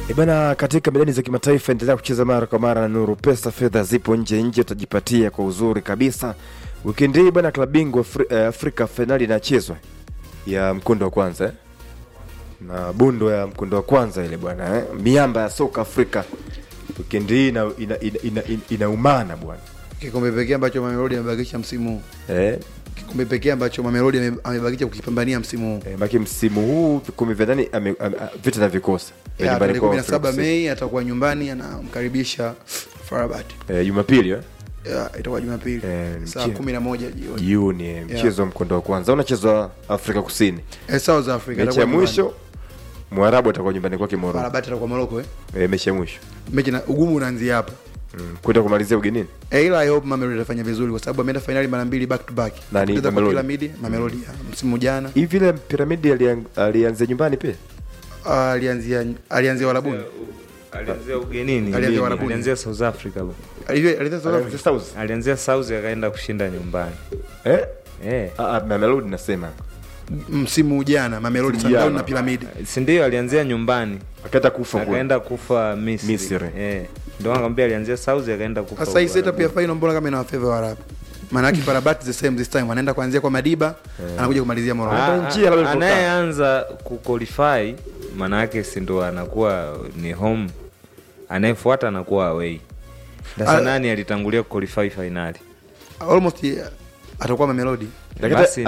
E bana, katika medani za kimataifa endelea kucheza mara kwa mara na Nuru Pesa. Fedha zipo nje nje, utajipatia kwa uzuri kabisa. Wikendi hii bana, klabu bingwa Afri, eh, Afrika fainali inachezwa ya mkondo wa kwanza eh? na bundo ya mkondo wa kwanza ile bwana eh? miamba ya soka Afrika wikendi hii ina, ina, ina, ina, ina, inaumana bwana Kikombe pekee ambacho Mamelodi amebakisha msimu huu. eh? Kikombe pekee ambacho Mamelodi ame- amebakisha kukipambania msimu huu. Eh, maki msimu huu vikundi vya ndani ame- ame- vita na vikosa vya Ya, nyumbani tarehe kwao 17 Afrika Kusini. Mei atakuwa nyumbani anamkaribisha Farabat. Eh, Jumapili eh? Ya, itakuwa Jumapili Eh, saa mchie- 11 jioni. jioni eh, mchezo wa mkondo wa kwanza unachezwa Afrika Kusini. Eh, South Africa. Mechi atakuwa ya nyumbani. mwisho Mwarabu atakuwa nyumbani kwake Morocco. Farabat atakuwa Morocco eh. Eh, mechi ya mwisho Mechi na ugumu unaanzia hapa. mm. kwenda kumalizia ugenini. Eh, ila I hope Mamelodi atafanya vizuri kwa sababu ameenda finali mara mbili back to back. Nani, Kupoteza kwa Mamelodi? Piramidi, Mamelodi ya msimu jana. Hivi vile piramidi alian- alianzia nyumbani pia. Ah, Alianzia alianzia Warabuni. alianzia ugenini Alianzia Warabuni. alianzia south africa bro. Alivyo alianzia South Africa. Alianzia South. alianzia south akaenda kushinda nyumbani Eh? eh. Ah, ah, Mamelodi nasema. msimu jana Mamelodi Msimu Sundowns jana. na Piramidi. si ndio alianzia nyumbani Akaenda kufa kule. akaenda kufa misri, Misri. Eh. ndio nakwambia alianzia south akaenda kufa Sasa hii huko setup ya Arabuni. final mbona kama ina favor Waarabu? Maana yake Farabat the same this time anaenda kuanzia kwa Madiba anakuja kumalizia Morocco. Ah. Ah, njia labda ah, ilipokaa. anayeanza kuqualify maana yake si ndo anakuwa ni home anayefuata anakuwa away sasa Ah. nani alitangulia kuqualify finali Almost eh, atakuwa Mamelodi. Lakini Basi